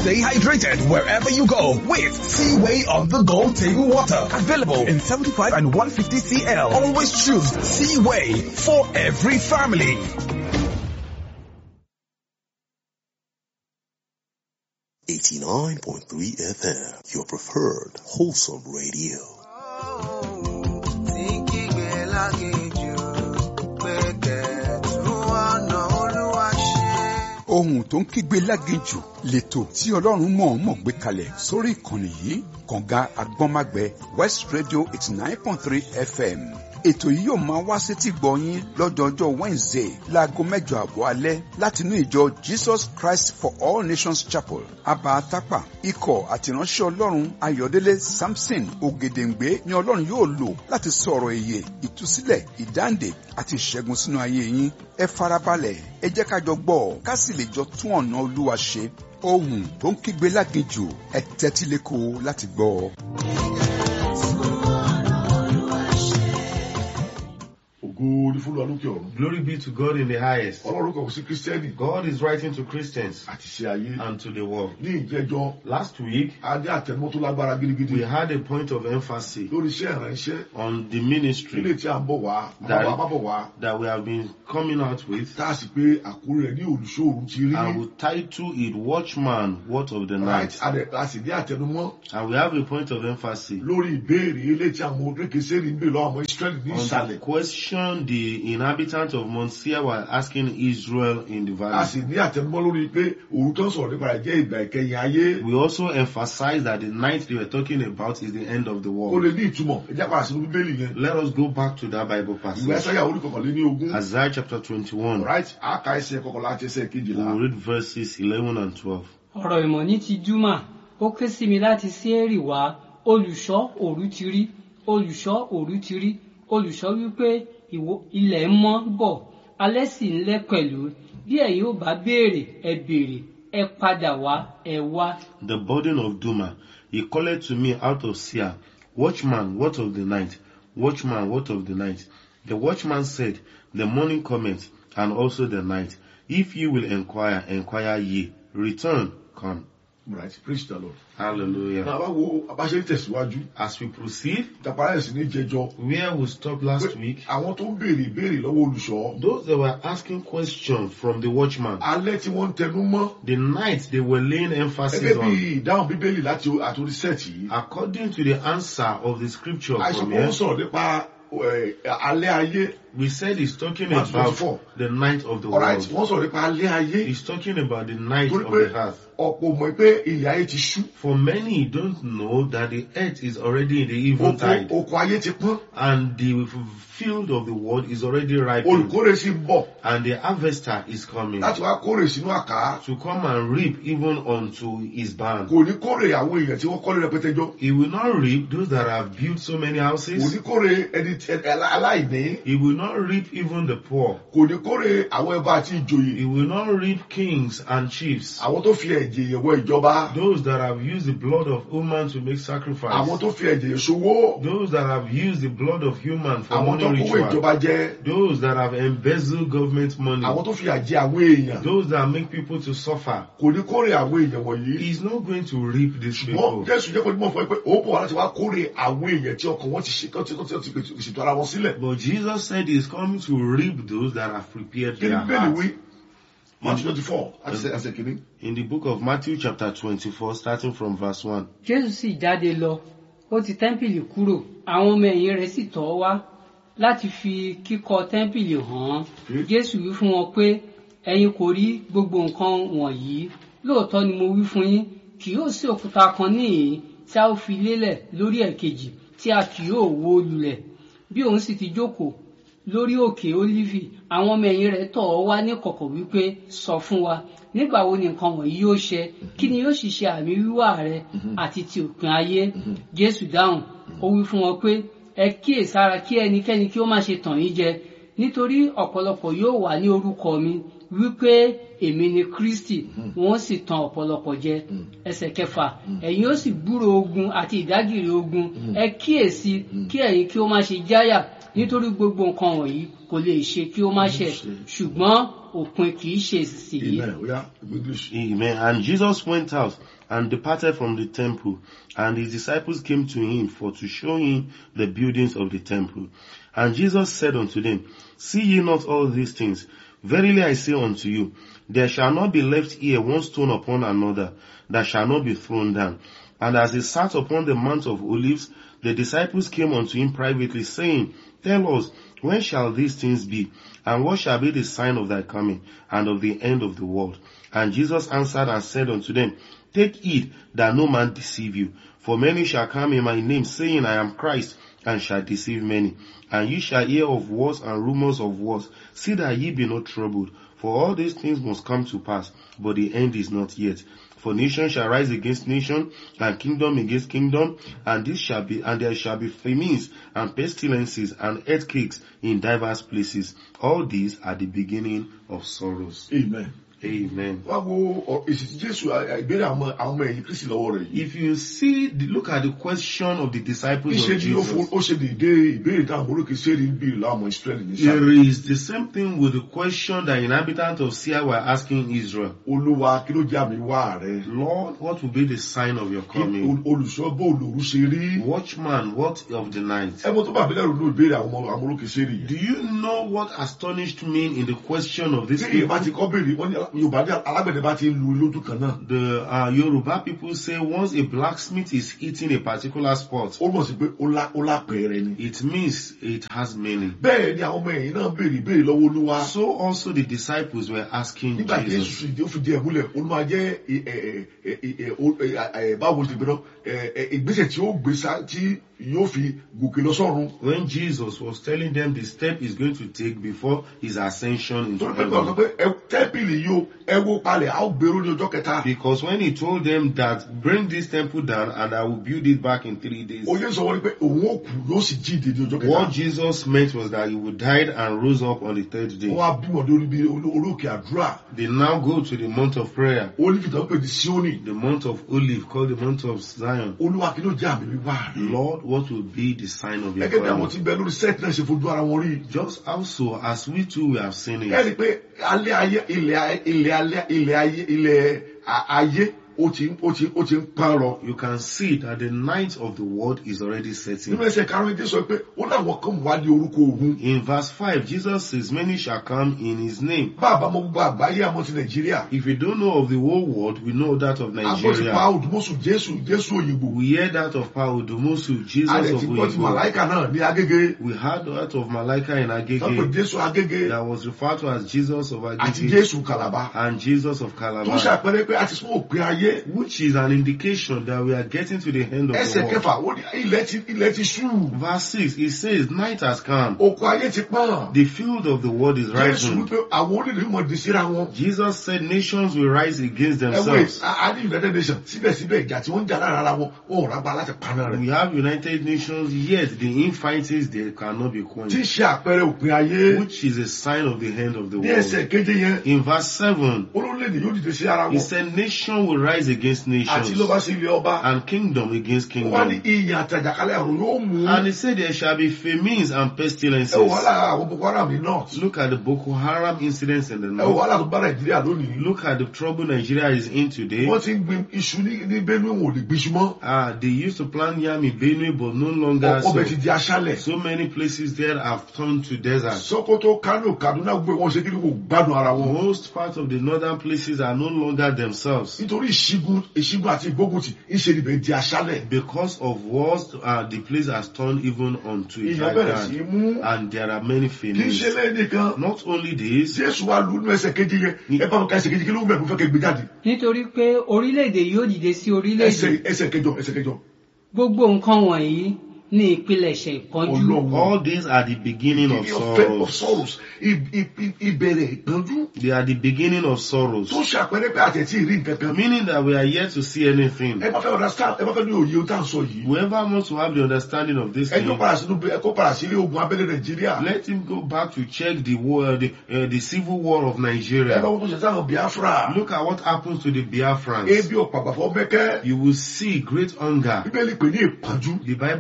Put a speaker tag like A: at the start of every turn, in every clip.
A: Stay hydrated wherever you go with Seaway on the go table water. Available in 75 and 150 CL. Always choose Seaway for every family.
B: Eighty-nine point three FM, your preferred wholesome radio.
C: ohun tó ń kígbe láginjù lẹ́tọ̀ tí ọlọ́run mọ̀ọ́mọ̀ gbé kalẹ̀ sórí ìkànnì yìí kànga agbọ́nmágbẹ west radio eighty nine point three fm ètò yìí yóò máa wá sétí gbọ̀nyín lọ́jọ́jọ́ wednesday láago mẹ́jọ àbọ̀ alẹ́ látinú ìjọ jesus christ for all nations chapel abatapa ikọ̀ àtìránṣẹ́ ọlọ́run ayọ̀délé samson ògèdèǹgbé ni ọlọ́run yóò lò láti sọ̀rọ̀ èyè ìtúsílẹ̀ ìdáǹdè àti ìṣẹ́gun sínú ayé yín ẹ farabalẹ̀ ẹ jẹ́ ká jọ gbọ́ ká sì lè jọ tún ọ̀nà olúwa ṣe ohun tó ń kígbe láginjù ẹ tẹ́tí lẹ́kọ̀ọ́ láti gbọ́ ọ.
D: ògo ní fún wa lókè ọ̀run.
E: Glory be to God in the highest.
D: ọlọ́run kò sí kírísítẹ́nì
E: God is writing to Christians
D: àti ṣe ayé.
E: and to the world.
D: ní ìjẹjọ
E: Last week,
D: a ní àtẹnumọ́ tó lágbára gidigidi
E: we had a point of emphasis
D: lórí iṣẹ́ ìránṣẹ́
E: on the
D: ilé
E: ministry
D: tí a ń bọ̀ wá
E: That-
D: àwọn àbábọ̀ wá
E: that we have been coming out with.
D: tá a sì pé àkórí rẹ̀ ní olùṣòro ti rí.
E: I will title it Watchman, What of the
D: Right,
E: Night?
D: a dẹ̀- a sì ní àtẹnumọ́
E: And we have a point of emphasis
D: lórí ìbéèrè ilé tí àwọn orékèsèrè ń bè lọ́wọ́ àwọn Ísírẹ́lì ní
E: on the
D: ìsàlẹ̀.
E: question the inhabitants of Mount Seir were asking Israel in the
D: a
E: valley.
D: sì ní àtẹnumọ́ lórí pé òru tó ń sọ̀rọ̀ nípa rẹ̀ jẹ́ ìgbà ìkẹyìn ayé.
E: We also emphasize that the night they were talking about is the end of the
D: ó
E: world.
D: lè ní ìtumọ̀ ẹ jẹ́ padà sínú bíbélì yẹn.
E: Let us go back to that Bible
D: ìwé
E: passage.
D: ẹsáyà orí kọkànlé ní ogún.
E: Isaiah chapter 21.
D: right a ka ẹsẹ̀ kọkànlá àti ẹsẹ̀
E: We
D: kejìlá.
E: will read verses 11 and 12.
F: ọ̀rọ̀ ìmọ̀ ní ti júmà ó ké sí mi láti séèrì wá olùṣọ́ òru ti rí olùṣọ́ òru ti rí olùṣọ́ wípé ìwọ- ilẹ̀ ń mọ́ bọ̀ alẹ́ sì ń lẹ́ pẹ̀lú bí ẹ̀yin ò bá béèrè ẹ béèrè ẹ padà wá ẹ wá.
E: The burden of Duma. He called to me out of Seir, Watchman, what of the night? Watchman, what of the night? The watchman said, The morning cometh, and also the night. If ye will inquire, inquire ye. Return, come.
D: right praise the lord.
E: Hallelujah.
D: náà bá wo abáṣe ń tẹ̀síwájú
E: As we proceed,
D: ìtàpárá ẹ̀sìn ní jẹjọ.
E: where we stopped last
D: pé
E: week,
D: àwọn tó ń béèrè ìbéèrè lọ́wọ́ olùṣọ́.
E: those that were asking questions from the watchman,
D: alẹ́ tí wọ́n ń tẹnu mọ́.
E: the night they were laying emphasis
D: gẹ́gẹ́ bí
E: on,
D: ìdáhùn bíbélì láti àtòrí sẹ́ẹ̀tì yìí.
E: according to the answer of the scripture
D: àìsàn
E: from
D: kan
E: here,
D: ń sọ̀rọ̀ nípa ẹ̀, alẹ́ ayé.
E: we said he's talking
D: Matthew
E: about
D: 24.
E: the night of the
D: alright
E: world.
D: wọ́n sọ̀rọ̀ nípa alẹ́ ayé.
E: He's talking about the night
D: torí
E: of
D: pé
E: the earth.
D: ọ̀pọ̀ mọ̀ pé ìyá ayé ti ṣú.
E: For many don't know that the earth is already in the
D: oko
E: eventide
D: oko ayé ti pọ́n.
E: and the field of the world is already ripened
D: olùkórè sì ń bọ̀
E: and the harvester is coming
D: láti wá kórè sínú àká.
E: to come and reap even unto his barn.
D: kò ní kórè àwọn èèyàn tí wọ́n kọ́lé rẹpẹtẹ jọ.
E: He will not reap those that have built so many
D: kò
E: houses.
D: ní kórè ẹni tí- ẹ- aláìní.
E: He will not reap even the poor.
D: kò ní kórè àwọn ẹbá àti ìjòyè.
E: He will not reap kings and chiefs.
D: àwọn tó fi ẹ̀jẹ̀ yẹ̀ wọ ìjọba.
E: Those that have used the blood of human to make
D: àwọn
E: sacrifice.
D: tó fi ẹ̀jẹ̀ yẹ̀ ṣòwò.
E: Those that have used the blood of human for
D: àwọn tó
E: money
D: kówó
E: ritual.
D: ìjọba jẹ.
E: Those that have embezzled government money.
D: àwọn tó fi àjẹ àwọn èèyàn.
E: Those that make people to suffer.
D: kò ní kórè àwọn èèyàn wọ̀nyí.
E: He's not going to reap these
D: ṣùgbọ́n
E: people.
D: jésù jẹ́ kó ní mọ̀ fún ẹ pé ó bọ̀ wá láti wá kórè àwọn èèyàn tí ọkàn wọn ti ṣe tó ti tó ti ṣètò ara wọn sílẹ̀.
E: But Jesus said he's coming to reap those that have prepared
D: kí ni
E: their
D: bẹ́ẹ̀ni
E: hearts.
D: wí matthew twenty four àti ṣe ẹsẹ̀ kìíní.
E: In the book of Matthew chapter 24, starting from verse 1.
F: jésù sì jáde lọ ó ti tẹ́ḿpìlì kúrò àwọn ọmọ ẹ̀yìn rẹ̀ sì tọ̀ ọ́ wá láti fi kíkọ́ tẹ́ḿpìlì hàn án jésù wí fún wọn pé ẹ̀yin kò rí gbogbo nǹkan wọ̀nyí lóòótọ́ ni mo wí fún yín kì yóò sí òkúta kan níhìn tí a ó fi lélẹ̀ lórí ẹ̀kejì tí a kì yóò wó lulẹ̀ bí òun sì ti jókòó lórí òkè ólífì àwọn ọmọ ẹ̀yìn rẹ̀ tọ̀ ọ́ wá ní kọ̀kọ̀ wípé sọ fún wa nígbà wo ni nǹkan wọ̀nyí yóò ṣẹ kí ni yóò sì ṣe àmì wíwá rẹ àti ti òpin ayé jésù dáhùn ó wí fún wọn pé ẹ kíyèsára kí ẹnikẹ́ni kí ó má ṣe tàn yín jẹ nítorí ọ̀pọ̀lọpọ̀ yóò wà ní orúkọ mi wípé èmi ni kristi wọ́n sì tan ọ̀pọ̀lọpọ̀ jẹ ẹsẹ̀ kẹfà ẹ̀yin ó sì gbúrò ogun àti ìdágìrì ogun ẹ kíyèsí kí ẹ̀yin kí ó má ṣe jáyà nítorí gbogbo nǹkan wọ̀nyí kò lè ṣe kí ó má ṣẹ ṣùgbọ́n òpin kì í ṣe ìsinsìnyí
D: amen oya english.
E: Amen. And Jesus went out and departed from the temple, and his disciples came to him for to show him the buildings of the temple. And Jesus said unto them, See ye not all these things? Verily I say unto you, there shall not be left here one stone upon another that shall not be thrown down. And as he sat upon the Mount of Olives, the disciples came unto him privately, saying, Tell us, when shall these things be? And what shall be the sign of thy coming and of the end of the world? And Jesus answered and said unto them, Take heed that no man deceive you. For many shall come in my name, saying, I am Christ, and shall deceive many. And ye shall hear of wars and rumors of wars. See that ye be not troubled. For all these things must come to pass, but the end is not yet. For nation shall rise against nation, and kingdom against kingdom, and this shall be, and there shall be famines, and pestilences, and earthquakes in diverse places. All these are the beginning of sorrows.
D: amen.
E: Amen.
D: wá wo ọ- èsì tí jésù à- à- ìbéèrè àwọn àwọn ọmọ ẹ̀yìn kristi lọ́wọ́ rẹ̀ yìí.
E: If you see, the, look at the question of the disciples
D: níṣẹ́
E: of
D: ni ó fo-
E: Jesus.
D: ó ṣe dédé ìbéèrè táwọn olókè sẹ́ẹ̀rì ń bèèrè láwọn ọmọ ìsírẹ́lì ní sáà.
E: There is the same thing with the question that inhabitants of Sia were asking Israel.
D: olúwa kí ló jẹ́ àmì wá rẹ̀.
E: Lord, what will be the sign of your
D: Kí
E: coming?
D: ol- olùṣọ́ bó olùrú ṣe rí.
E: Watchman, what of the night?
D: ẹ mọ tó bá mi lẹ́rù ní ìbéèrè àwọn ọmọ àwọn olókè sẹ́ẹ̀rì
E: Do
D: yìí.
E: you know what astonished me in the question of
D: tí
E: this
D: èyí bá
E: people?
D: ti kọ́ béèrè wọ́n ní yorùbá ní alágbẹ̀dẹ bá ti ń lu lójú kan náà.
E: The uh, Yoruba people say once a blacksmith is hitting a particular spot,
D: ó mọ̀ sí pé ó lá- ó lápẹ̀ẹ́rẹ́ ni.
E: it means it has meaning.
D: bẹ́ẹ̀ ni àwọn ọmọ ẹ̀yìn náà béèrè ìbéèrè lọ́wọ́ olúwa.
E: So also the disciples were asking
D: nígbà tí
E: Jesus.
D: èsù ìdí ó fi di ẹ̀ múlẹ̀ olúwa jẹ́ ẹ- ẹ- ẹ- ẹ- ẹ- o- ẹ- ẹ- báwo ti gbẹdọ̀ ìgbésẹ̀ tí ó gbé sá tí yóò fi gòkè lọ sọ́run.
E: When Jesus was telling them the step he's going to take before his ascension into
D: torí pé gbọ́dọ̀ sọ
E: heaven.
D: pé ẹ- tẹ́ḿpìlì yìí o ẹ wó palẹ̀ a ó gbèrú ní ọjọ́ kẹta.
E: Because when he told them that bring this temple down and I will build it back in three days,
D: oyè sọ wọ́n ní pé òun ó kú yóò sì jíǹde ní ọjọ́
E: what
D: kẹta.
E: Jesus meant was that he would die and rose up on the third
D: wọ́n
E: day.
D: wá bí wọn lórí bí olóòkè àdúrà
E: They now go to the month of prayer,
D: olùkì tó ń pè ní síónì.
E: the month of olive called the month of Zion.
D: olúwa kí ló jẹ́ àmì wíwá rẹ̀.
E: Lord, what will be the sign of your
D: gẹ́gẹ́ bí àwọn
E: coming?
D: tí ń bẹ lórí sẹ́ẹ̀tì náà ṣe fojú ara wọn rí.
E: Just also as we too we have seen
D: ẹ
E: it,
D: rí i pé alẹ́ ayé ilẹ̀ ayé ilẹ̀ alẹ́ ilẹ̀ ayé ilẹ̀ a- ayé ó ti ń- ó ti ó ti ń pán rọ.
E: you can see that the night of the world is already
D: nínú
E: setting.
D: ẹsẹ̀ karùn-ún ẹ̀dẹ́ sọ pé ó láwọn kan wá ní orúkọ òun.
E: In verse 5, Jesus says, Many shall come in his name.
D: bá a bá mọ gbogbo àgbáyé àmọ́ ti nàìjíríà.
E: If we don't know of the whole world, we know that of
D: agbọ́n ti pa
E: Nigeria.
D: òdùmọ̀sù jésù jésù òyìnbó.
E: We hear that of Paudumosu, Jesus
D: a lè
E: of
D: ti gbọ́ ti
E: Oyibo.
D: màláìkà náà ní agége.
E: We heard that of Malaika in
D: sọ́pẹ̀
E: Agege
D: jésù agége
E: that was referred to as Jesus of
D: àti
E: Agege
D: jésù kàlàbà.
E: and Jesus of
D: tó
E: Calabar,
D: ṣàpẹẹrẹ pé a ti sún òpin ayé.
E: which is an indication that we are getting to the end of
D: ẹsẹ̀
E: the world.
D: kẹfà ó ní ilẹ̀ ti ilẹ̀ ti ṣú.
E: Verse 6, it says, Night has come.
D: oko ayé ti pọ́n.
E: The field of the world is
D: jésù
E: rising.
D: wípé àwọn onílù mọ̀ di síra wọn.
E: Jesus said nations will rise against
D: ẹ wé
E: themselves.
D: a ní united nations síbẹ̀síbẹ̀ ìjà tí wọ́n ń jà lára ara wọn wọn ò rágbá láti paná rẹ̀.
E: We have United Nations, yet the infightings they cannot be
D: tí ń
E: quenched,
D: ṣe àpẹẹrẹ òpin ayé.
E: which is a sign of the end of the
D: ní
E: world.
D: ẹsẹ̀ keje yẹn
E: In verse 7,
D: olórílẹ̀-èdè yóò dìde sí ara
E: he
D: wọn.
E: said nation will rise against
D: àti
E: nations
D: ló bá sí ilé ọba.
E: and kingdom against
D: wọ́n ní
E: kingdom.
D: ìyàn àtàjàkálẹ̀ àrùn yóò mú.
E: And he said there shall be famines and
D: ẹ wò
E: pestilences.
D: wàhálà àwọn boko haram ní north.
E: Look at the Boko Haram incidents in the
D: ẹ wò
E: north.
D: wàhálà tó bá nàìjíríà lónìí.
E: Look at the trouble Nigeria is in today.
D: wọ́n ti ń gbin iṣu ní ní benue wọn ò lè gbin iṣu mọ́.
E: Ah, they used to plant yam in Benue, but no longer
D: ọbẹ̀ ti
E: so.
D: di aṣálẹ̀.
E: So many places there have turned to desert.
D: sokoto kano kaduna gbé wọn ṣe kí ni kò gbádùn ara wọn.
E: Most parts of the northern places are no longer themselves.
D: nítorí ìṣígun ìṣígun àti ìgbógunti ìṣe níbẹ̀ di aṣálẹ̀.
E: Because of wars, uh, the place has turned even onto a
D: ìyàn
E: dry
D: bẹ̀rẹ̀ sí í
E: ground.
D: mú.
E: And there are many
D: kì í
E: famines.
D: ṣe lẹ́yìn nìkan.
E: Not only this,
D: jésù wa lu inú ẹsẹ̀ kejì yẹn ẹ bá mi ka ẹsẹ̀ kejì kí ló ń bẹ̀ mo fẹ́ kẹ́ gbé jáde.
F: nítorí pé orílẹ̀-èdè yóò dìde sí orílẹ̀-èdè
D: ẹsẹ̀ ẹsẹ̀ kẹjọ ẹsẹ̀ kẹjọ.
F: gbogbo nǹkan wọ̀nyí ní ìpilẹ̀ṣẹ̀ ìpọ́njú
D: ọlọ́run
E: all these are the beginning of
D: Beginning of, of
E: sorrows.
D: sorrows I- I- I- ìbẹ̀rẹ̀ ìpọ́njú
E: They are the beginning of sorrows.
D: tó ṣàpẹẹrẹ pé àtẹ̀tí rí nǹkan kan.
E: Meaning that we are yet to see anything.
D: ẹ bá fẹ́ understand ẹ bá fẹ́ ní òye ohun tá à ń sọ yìí.
E: Whoever wants to have the understanding of this
D: ẹ
E: thing,
D: tó padà sínú ẹ kó padà sílé ogun abẹ́lé nàìjíríà.
E: let him go back to check the war, the, uh, the civil war of
D: ẹ
E: Nigeria.
D: lọ́wọ́ tó ṣe sáwọn biafra.
E: Look at what happens to the Biafrans.
D: ebi ọ̀pàgbàfọ́ mẹ́kẹ́.
E: You will see great hunger.
D: bíbélì pè ní ìpọ́njú.
E: The Bible refers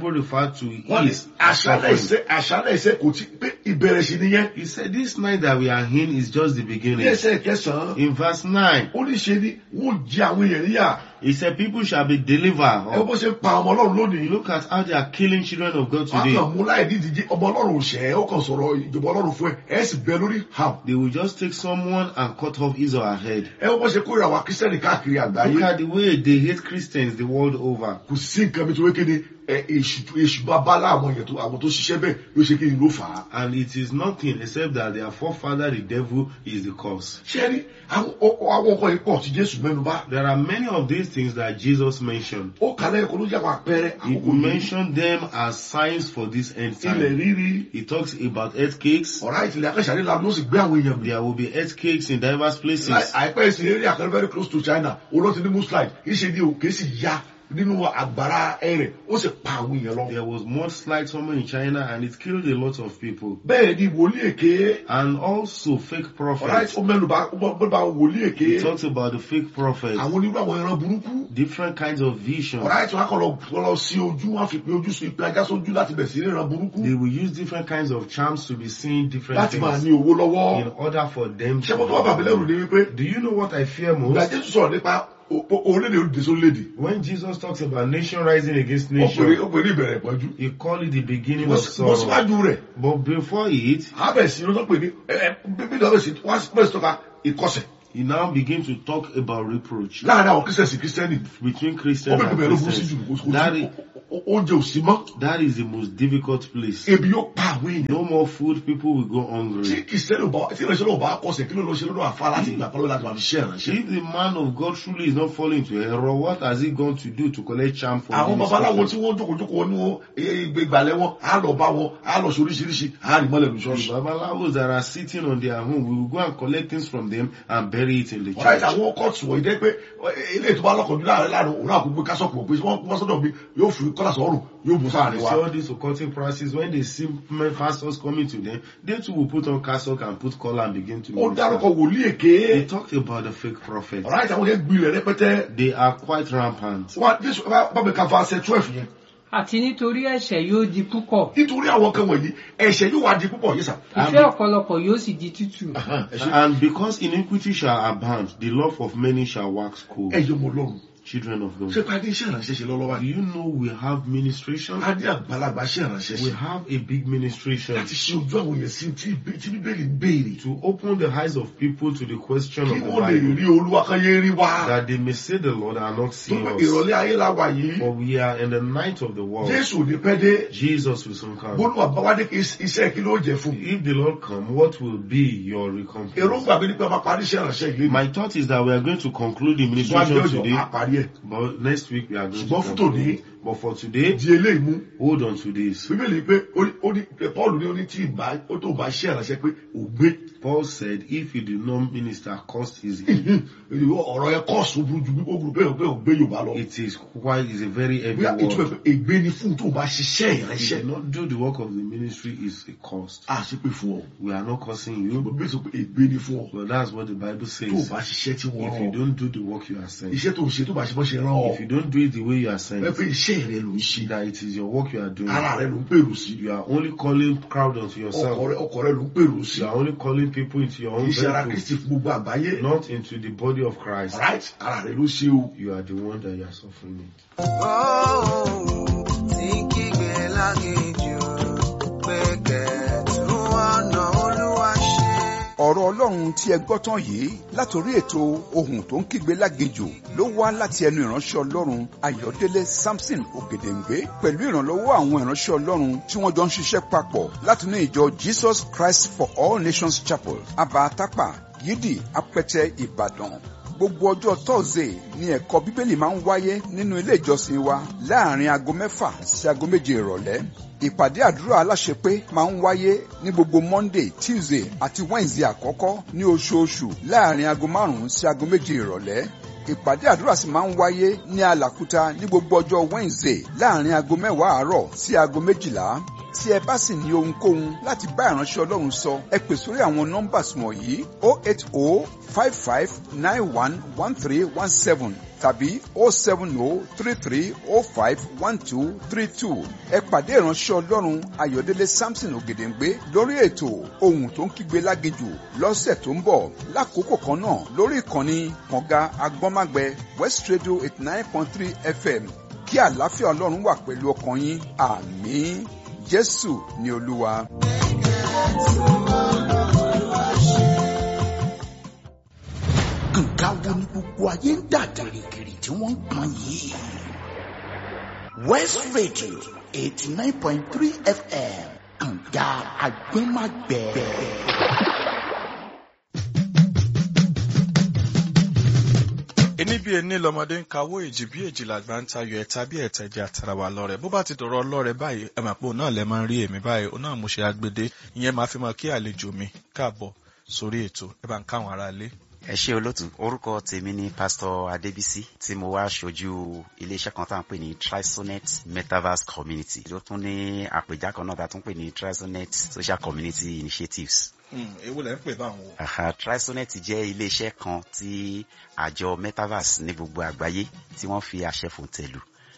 E: back to
D: wọ́n ní
E: his
D: àṣálẹ̀
E: suffering.
D: ìṣe àṣálẹ̀ ìṣe kò tí pé ìbẹ̀rẹ̀ sí nìyẹn
E: He said, This night that we are in is just the
D: ní
E: beginning.
D: ẹsẹ̀ kẹsàn-án
E: In verse 9,
D: ó ní ṣe ni wọ́n jẹ àwọn èèyàn níyà
E: he said, People shall be
D: ẹ
E: delivered.
D: bó ṣe ń pa ọmọ ọlọ́run lónìí
E: Look at how they are killing children of God
D: wọ́n
E: today.
D: kàn mú láì ní ìdíje ọmọ ọlọ́run òṣẹ́ ó kàn sọ̀rọ̀ ìjọba ọlọ́run fún ẹ ẹ sì bẹ lórí ham
E: They will just take someone and cut off his or her head.
D: ẹ bó ṣe kórìíra wa kírísítẹ́nì káàkiri
E: Look
D: àgbáyé
E: at the way they hate Christians the world over.
D: kò sí nǹkan mi tó wé kéde ẹ èṣù èṣù bá bá láwọn èèyàn tó àwọn tó ṣiṣẹ́ bẹ́ẹ̀ ló ṣe kí ni ló fà á.
E: And it is nothing except that their forefather, the devil, is the cause.
D: ṣé rí àwọn ọ- àwọn ọkọ yìí pọ̀ tí jésù mẹ́nu bá
E: There are many of these things that Jesus mentioned.
D: ó kàlẹ́ ẹ̀kọ́ ló jẹ́ àwọn àpẹẹrẹ
E: He
D: àkókò yìí
E: mentioned them as signs for this end
D: ilẹ̀
E: time.
D: rírí
E: He talks about earthquakes.
D: ọ̀rá ìtìlẹ̀ akẹ́sàrí la ló sì gbé àwọn èèyàn mi.
E: There will be earthquakes in diverse places.
D: àìpẹ́ ìsìn eré àkàrẹ́ very close to china olóòtú ní mùsùlùmí ìṣe ni òkè sì ya nínú àgbàrá ẹrẹ̀ ó sì pa àwọn èèyàn lọ.
E: There was mudslide somewhere in China and it killed a lot of people.
D: bẹ́ẹ̀ ni wòlíì èké
E: And also fake
D: ọ̀rá
E: prophets.
D: ó mẹ́nu bá ó mẹ́nu bá wòlíì èké
E: He talks about the fake prophets.
D: àwọn onírú àwọn ẹran burúkú
E: Different kinds of visions.
D: ọ̀rá ìtàn akọ̀ lọ lọ sí ojú wọn fi pe ojú sí ipe ajá sójú láti bẹ̀ sí ìran burúkú
E: They will use different kinds of charms to be seeing different
D: láti máa
E: things
D: ní owó lọ́wọ́.
E: in order for them
D: ṣé mo tó wà bàbí lẹ́rù
E: to.
D: ni wípé
E: Do you know what I fear
D: ìgbà
E: most?
D: jésù sọ̀rọ̀ nípa o- o- orílẹ̀-èdè olùdè sórílẹ̀-èdè
E: When Jesus talks about nation rising against
D: ó pèrè
E: nation,
D: ó pèrè ìbẹ̀rẹ̀ ìpọ́njú
E: he called it the beginning
D: mo
E: of
D: sì- mo
E: sorrow.
D: síwájú rẹ̀
E: But before it,
D: abẹ́sí ló tó pè ní ẹ ẹ bíbélì ọ̀bẹ̀sí wọ́n bẹ̀rẹ̀ sí tọ́ka ìkọsẹ̀
E: he now begins to talk about reproach
D: láàrin àwọn kírísítẹ̀nì sí kírísítẹ́nì
E: between
D: ó
E: Christians
D: bẹ̀rẹ̀
E: and
D: bẹ̀rẹ̀ ló burú sí jù kò
E: Christians.
D: kò
E: That
D: sí
E: is,
D: o- o- oúnjẹ ò sí mọ́
E: that is the most difficult place.
D: ebi yóò pa àwọn èèyàn
E: No more food, people will go
D: tí
E: hungry.
D: kìrìsìtẹ́nì ò bá tí ìrẹsì náà ò bá kọsẹ̀ kí ló lọ ṣe lọ́dọ̀ àfa láti ìgbà pálọ́ láti máa fi ṣe ìrànṣẹ́.
E: If the man of God truly is not falling into error, what has he gone to do to collect charm for
D: àwọn babaláwo
E: ministration?
D: tí wọ́n jókòó-jókòó wọn ní wọn ìgbàlẹ̀ wọn á lọ bá wọn á lọ sóríṣiríṣi á rí mọ́lẹ̀ ní
E: The
D: ṣọ́ọ̀ṣì.
E: Babalawos that are sitting on their home, we will go and collect things from them and bury it in the
D: ọ̀rá ìta
E: church.
D: àwọn kọ́ọ̀tù wọ̀nyí dẹ́ pé ilé ètò bá lọ́kọ̀ọ́dún láàrin láàrin òun náà kò gbé kásọ̀pù pé wọ́n wọ́n sọ́dọ̀ mi yóò fi kọ́lá sọ́rùn yóò bù sáàrin
E: You
D: wa.
E: see all these occulting practices, when they see men- pastors coming to them, they too will put on cassock and put collar and begin to
D: ó dárúkọ
E: minister.
D: wòlíì èké
E: They talked about the fake prophet.
D: ọ̀rá ìta wọn yẹn gbilẹ̀ rẹpẹtẹ
E: They are quite rampant.
D: wọn jésù bá bá mi ka verse twelve yẹn
F: àti nítorí ẹ̀ṣẹ̀ yóò di púpọ̀
D: nítorí àwọn kan wọ̀nyí ẹ̀ṣẹ̀ yóò wá di púpọ̀ yìí sà.
F: ìfẹ́ ọ̀pọ̀lọpọ̀ yóò sì di tútù
D: ẹ̀ṣẹ̀
E: And because iniquity shall abound, the love of many shall wax cold.
D: ẹ̀yọ́ mọ̀ lọ́run
E: Children of God.
D: ṣé pàdé iṣẹ́ ìrànṣẹ́ ṣe lọ́lọ́wọ́
E: Do you know we have ministration?
D: a ní àgbàlagbà iṣẹ́ ìrànṣẹ́
E: We
D: ṣe
E: have a big ministration
D: láti ṣe ojú àwọn èèyàn sí tí bí- tí bíbélì ń béèrè
E: to open the eyes of people to the question
D: kí
E: of the
D: wọ́n lè
E: Bible.
D: rí olúwa kan yé rí wá
E: That they may see the Lord and not
D: tó
E: see
D: pé
E: us.
D: ìrọ̀lẹ́ ayé la wà yìí
E: For we are in the night of the world.
D: jésù ò ní pẹ́ dé
E: Jesus will soon come.
D: bólú àbáwádé kí iṣẹ́ kí ló jẹ fún un
E: If the Lord come, what will be your recompense?
D: èròǹgbà mi ni pé a máa parí iṣẹ́ ìrànṣẹ́ yìí
E: My thought is that we are going to conclude the
D: ṣùgbọ́n àti
E: ministration
D: ọjọ́
E: today,
D: a parí ẹ̀
E: but next week we are going to
D: Ṣùgbọ́n fún
E: conclude.
D: tòní-
E: But for today,
D: di eléyìí mú
E: hold on to this.
D: bíbélì pé ó ní- ó ní paul ní ó ní tí ìbá ó tó bá iṣẹ́ ìrànṣẹ́ pé ògbé
E: Paul said, if you do not minister, cost is
D: ọ̀rọ̀ ẹ kọ́ọ̀sì ó burú ju bí ó burú pé ògbé ògbé yorùbá lọ
E: it is quite is a very heavy
D: bóyá ìtumọ̀
E: word.
D: pé ègbé ni fún tó bá ṣiṣẹ́
E: If you
D: ìrànṣẹ́
E: do not do the work of the ministry, is a cost.
D: a sì pé fún ọ
E: We are not cursing you,
D: bíbélì sọ pé ègbé ni fún ọ
E: but that's what the Bible
D: tó
E: says.
D: bá ṣiṣẹ́ tí wọ́n
E: If
D: rán
E: you
D: ọ
E: don't do the work you are saying,
D: iṣẹ́ tó ń ṣe tó bá ṣe bọ́ ṣe rán ọ
E: if you don't do it the way you are saying,
D: ẹ pé iṣẹ́ rẹ ló ń ṣe
E: that it is your work you are doing,
D: ara rẹ ló ń pèrò sí
E: you are only calling crowd onto
D: ọkọ
E: yourself.
D: rẹ ọkọ rẹ ló ń pèrò sí
E: You are only calling people into your own
D: iṣẹ́ ara
E: vehicle,
D: kristi fún gbogbo àgbáyé
E: not into the body of Christ.
D: right ara rẹ ló ṣe o
E: You are the one that you are suffering. in.
G: tí kígbe lágéjù pé kẹ̀tù ọ̀nà olúwa ṣe.
C: ọ̀rọ̀ ọlọ́run tí ẹ gbọ́ tán yìí látòrí ètò ohun tó ń kígbe lágejò ló wá láti ẹnu ìránṣẹ́ ọlọ́run ayọ̀délé samson ògèdèǹgbé pẹ̀lú ìrànlọ́wọ́ àwọn ìránṣẹ́ ọlọ́run tí wọ́n jọ ń ṣiṣẹ́ papọ̀ látinú ìjọ jesus christ for all nations chapel abatapa yídì apẹtẹ ìbàdàn gbogbo ọjọ́ tọ́sídẹ̀ẹ́ ni ẹ̀kọ́ bíbélì máa ń wáyé nínú ilé ìjọsìn wa láàrin aago mẹ́fà sí aago méje ìrọ̀lẹ́ ìpàdé àdúrà aláṣepé máa ń wáyé ní gbogbo monday tuesday àti wednesday àkọ́kọ́ ní oṣooṣù láàrin aago márùn-ún sí aago méje ìrọ̀lẹ́ ìpàdé àdúrà sì máa ń wáyé ní alàkúta ní gbogbo ọjọ́ wednesday láàrin aago mẹ́wàá àárọ̀ sí aago méjìlá tí ẹ bá sì ní ohunkóhun láti bá ìránṣẹ́ ọlọ́run sọ ẹ pè sórí àwọn nọ́mbàs wọ̀nyí o eight o five five nine one one three one seven tàbí o seven o three three o five one two three two ẹ pàdé ìránṣẹ́ ọlọ́run ayọ̀délé samson ògèdèǹgbé lórí ètò ohun tó ń kígbe láginjù lọ́sẹ̀ tó ń bọ̀ lákòókò kan náà lórí ìkànnì kànga agbọ́nmágbẹ west radio eighty nine point three fm kí àlàáfíà ọlọ́run wà pẹ̀lú ọkàn yín àmín jésù ni olúwa.
H: nǹkan wo ni gbogbo ayé ń dà gìrìgìrì tí wọ́n ń pọn yìí. west radio eighty nine point three fm kànga agbẹ́magbẹ́.
I: ẹni bí ẹni lọmọdé ń kawó èjì bí èjì làgbà ń tayọ ẹ̀ta bí ẹ̀tẹ̀ jẹ́ àtàrà wà lọ́rẹ̀ bó bá ti dọ̀rọ̀ ọlọ́rẹ̀ báyìí ẹ mà pé òun náà lẹ máa ń rí èmi báyìí òun náà mo ṣe agbede ìyẹn máa fi mọ kí àlejò mi káàbọ̀ sórí ètò ẹ bá ń káwọn ará ilé.
J: ẹ ṣe olótù orúkọ tèmi ni pásítọ adébísí tí mo wá ṣojú iléeṣẹ kan tá à ń pè ní trisonet metaverse community ló tún ní àpèjá kan náà tá a tún pè ní trisonet social community initiatives
I: ewu lẹ ń pè báwọn o.
J: Aha, trisonet jẹ́ iléeṣẹ́ kan tí àjọ metaverse ní gbogbo àgbáyé tí wọ́n fi àṣẹ fún tẹ̀lú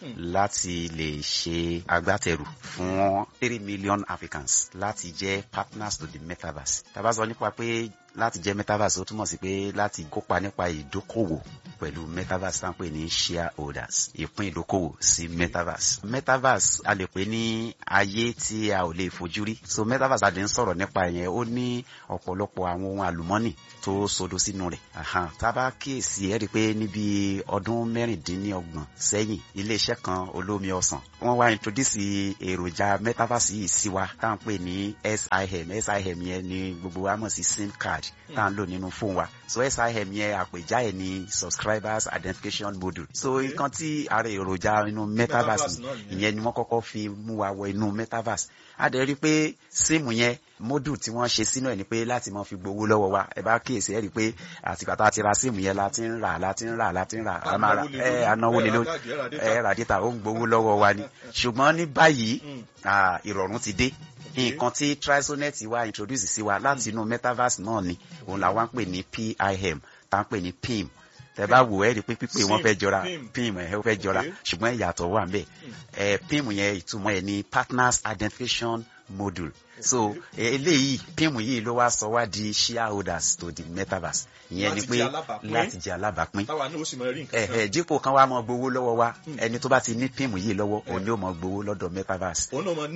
J: láti lè ṣe agbátẹrù fún three million africans láti jẹ́ partners to the metaverse. tá a bá sọ nípa pé láti jẹ́ metaverse ó túmọ̀ sí pé láti kópa nípa ìdókòwò pẹ̀lú metaverse tá à ń pè ní shareholders ìpín ìdókòwò sí metaverse. metaverse a lè pè ní ayé tí a ò lè fojú rí so metaverse a lè ń sọ̀rọ̀ nípa yẹn ó ní ọ̀pọ̀lọpọ̀ àwọn ohun àlùmọ́nì tó sodo sínú rẹ̀. Aha, tá a bá kíyèsí ẹ rí i pé níbi ọdún mẹ́rìndínlọ́gbọ̀n sẹ́yìn iléeṣẹ́ kan olómi ọsàn wọ́n wá introduce èròjà metaverse yìí sí wa tá à ń pè ní sim sim yẹn ni gbogbo wa mọ̀ sí sim card tá à ń lò nínú fóònù wa so sim yẹn àpèjá ẹ̀ ní subscribers identification module so nǹkan tí ara èròjà inú metaverse ìyẹn ni wọ́n kọ́kọ́ fi mú wa wọ inú metaverse a dẹ̀ rí i pé síìmù yẹn module tí wọ́n ṣe sínú ẹ̀ ni pé láti máa fi gbowó lọ́wọ́ wa ẹ bá kíyèsí ẹ rí i pé àtìgbà tá a ti ra síìmù yẹn la ti ń rà la ti ń rà la ti ń rà a máa ra ẹ anáwó lé lórí ẹ rà dítà ó ń gbowó lọ́wọ́ wa ni ṣùgbọ́n ní báyìí ìrọ̀rùn ti dé nǹkan tí trisonet wa introduce sí wa láti inú metaverse náà ni òun làwọn ń pè ní pim tá ń pè ní pim tẹ bá wò ẹ rí i pé pípé wọn fẹ́ jọra pim ẹ fẹ́ jọra ṣùgbọ́n ìyàtọ̀ wà ń bẹ ẹ pim yẹn ìtumọ̀ ẹ ní partners identification module so eléyìí pim yìí ló wá sọ wá di shareholders to the metaverse ìyẹn ni pé láti jẹ alábàápín ẹhẹ dípò kan wá mọ gbowó lọ́wọ́ wa ẹni tó bá ti ní pim yìí lọ́wọ́ òun ni ó mọ gbowó lọ́dọ̀ metaverse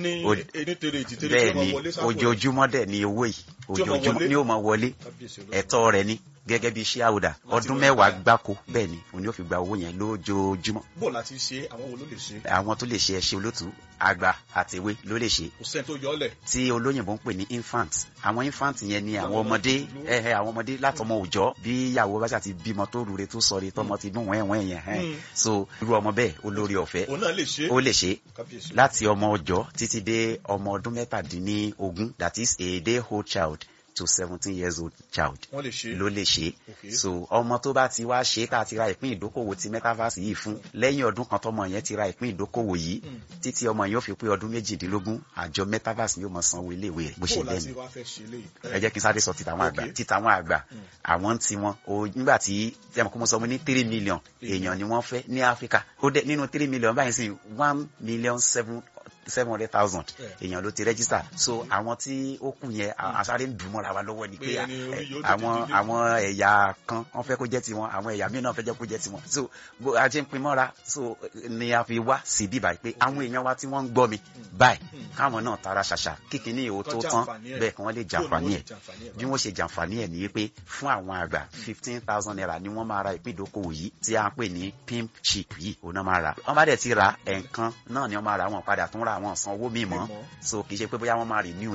J: bẹ́ẹ̀ ni ojoojúmọ́ dẹ̀ ni owó yìí ojoojúmọ́ ni ó mọ wọlé ẹ̀tọ́ rẹ̀ ni gẹ́gẹ́ bí shareholder ọdún mẹ́wàá gbáko bẹ́ẹ̀ ni òun yóò fi gba owó yẹn lójoojúmọ́.
I: bó láti ṣe àwọn wo ló lè ṣe.
J: àwọn tó lè ṣe ẹṣẹ olótú àgbà àtẹwé ló lè ṣe.
I: kò sẹ́ni tó yọ ọ́ lẹ̀.
J: tí olóyìnbó ń pè ní infant àwọn infant yẹn ni àwọn ọmọdé ẹhẹ àwọn ọmọdé látọmọ òòjọ́ bí ìyàwó bá ṣàti bímọ tó rure tó sọre tọmọ ti dún wẹ́wẹ́ yẹn hẹ́n so irú ọmọ bẹ́ẹ̀ olórí ọ̀fẹ́ ó lè ṣe láti ọmọ ọjọ́ títí dé ọmọ ọdún mẹ́tàdínlógún that is a day old child to seventeen years old child ló lè ṣe so ọmọ tó bá ti wá ṣe tá a ti ra ìpín ìdókòwò ti metaverse yìí fún lẹ́yìn ọdún kan tọmọ yẹn ti ra ìpín ìdókòwò yìí títí ọmọ yẹn ó fi pé ọdún méjìdínlógún àjọ metaverse yóò mọ sanwó iléèwé rẹ̀ bó ṣe lẹ́nu ẹ jẹ́ kí n sáré sọ títàwọn àgbà títàwọn àgbà àwọn tí wọn o nígbà tí ẹ mọ̀ kó mo sọ mo ní three million èèyàn ni wọ́n fẹ́ ní áfíríkà ó dẹ nínú three million báyìí sí one million seven seven hundred thousand èèyàn ló ti register so àwọn tí ó kù yẹn àsáré ń dùn mọ́ra wa lọ́wọ́ ni pé àwọn àwọn ẹ̀yà kan wọ́n fẹ́ kó jẹ́ tiwọn àwọn ẹ̀yà míì náà fẹ́ jẹ́ kó jẹ́ tiwọn so bó a jẹ́ ń pin mọ́ra so ni a fi wá sí bí báyìí pé àwọn èèyàn wa tí wọ́n ń gbọ́ mi báyìí káwọn náà tara ṣàṣà kíkiní ìhò tó tán bẹ́ẹ̀ kí wọ́n lè jàǹfààní ẹ̀ bí wọ́n ṣe jàǹfààní ẹ̀ nìyí pé fún àwọn àgbà fifteen thousand naira ni wọ́n máa ra ìpín ìdókòwò yìí tí a ń pè ní pimp chip yìí òun náà máa ra wọ́n bá dẹ̀ ti ra ẹ̀ǹkan náà ni wọ́n máa ra wọn padà tún ra àwọn sanwó míì mọ́ so kì í ṣe pé bóyá wọ́n máa renew ẹ̀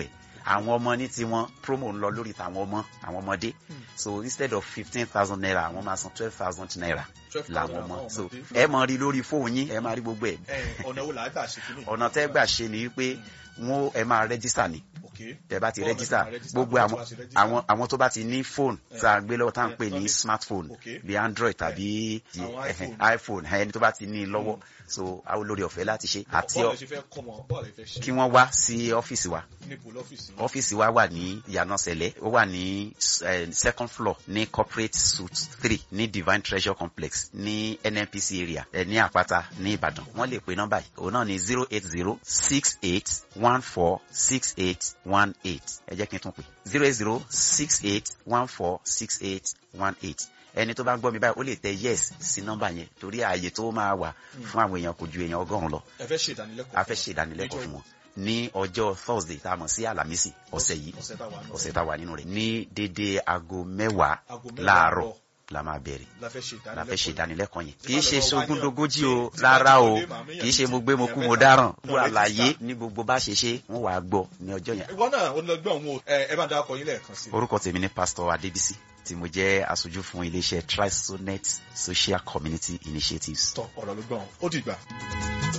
J: àwọn ọmọ ní tiwọn promo ń lọ lórí tàwọn ọmọ àwọn ọmọdé so instead of fifteen thousand naira àwọn máa san twelve thousand naira
I: 12,000
J: làwọn ọmọ
I: àwọn
J: so
I: ọmọdé.
J: ẹ mọ rí lórí fóònù yín ẹ máa rí gbogbo ẹ
I: ẹ ọ̀nà wo làá gbà ṣe kí ni.
J: ọ̀nà tẹ́ gbà ṣe ni wípé wọn ẹ máa rẹ́gísítà ni tẹ́ bá ti
I: Bọ́ọ̀lù
J: rẹ́gísítà
I: ẹ máa register,
J: gbogbo
I: bọ́ọ̀lù
J: àwọn
I: ẹ máa ṣe register.
J: àwọn àwọn tó bá ti ní fóònù tá a gbé lọ́wọ́ tá à ń pè ní
I: tọ́ni-
J: smartphone
I: Okay.
J: bí android tàbí ti
I: Àwọn
J: ẹhẹn,
I: iPhone.
J: iphone ẹni tó bá ti ní lọ́wọ́ so àwọn olórí ọ̀fẹ́ láti ṣe àti
I: bọ́ọ̀lù
J: ọ-
I: ẹ ṣe fẹ́ kọ́ mọ bọ́ọ̀lù ẹ fẹ́ ṣe
J: kí wọ́n wá sí ọ́fíìsì wa
I: níbo lọ́fíìsì yín?
J: ọ́fíìsì wa wà ní ìyànà sẹ̀lẹ̀ ó wà ní eh, second floor ní corporate suite three ní divine treasure complex ní nnpc area ẹ ní àpáta ní ìbàdàn wọ́n lè pe nọ́mbà yìí òun náà ní zero eight zero six eight one four six eight one eight ẹ jẹ́ kí n tún pè zero eight zero six eight one four six eight one eight ẹni tó bá ń gbọ́ mi báyìí ó lè tẹ yes sí nọ́mbà yẹn torí ààyè tó máa wà fún àwọn èèyàn kò ju èèyàn ọgọ́rùn-ún lọ
I: ẹ fẹ́ ṣe ìdánilẹ́kọ̀ọ́
J: a fẹ́ ṣe ìdánilẹ́kọ̀ọ́ fún wọn ní ọjọ́ thursday tá a mọ̀ sí àlàmísì ọ̀sẹ̀ yìí
I: ọ̀sẹ̀ tá a wà nù.
J: ọ̀sẹ̀ tá a wà nínú rẹ̀ ní dédé aago mẹ́wàá
I: Aago mẹ́wàá
J: láàárọ̀
I: àárọ̀.
J: la máa bẹ̀rẹ̀
I: la fẹ́ ṣe
J: la fẹ́ ṣe
I: ìdánilẹ́kọ̀ọ́
J: ìdánilẹ́kọ̀ọ́ yẹn
I: Tí
J: kì í
I: bá
J: ṣe
I: lọ wá
J: sogúndogójì
I: yàn,
J: o
I: tí bá
J: rárá
I: ti
J: o
I: wọlé, màá méyàn
J: kì í ṣe
I: méjì,
J: mo gbé mo
I: èèyàn
J: kú mo
I: mẹ́ta,
J: dáràn
I: lọ
J: wọ́n
I: rẹ́jísítà.
J: àlàyé ní gbogbo bá ṣe ṣe wọ́n wàá gbọ́ ní ọjọ́ yẹn
I: ìwọ náà ó lọ gbọ́ òun o ẹ ẹ bá dáa kọ yín lẹ́ẹ̀kan sí i.
J: orúkọ tèmi ní pásítọ̀ adébísí tí mo jẹ́ aṣojú fún iléeṣẹ́ trisonet social community initiatives.
I: tọ ọ̀rọ̀ ló gbọ́n ó dìgbà.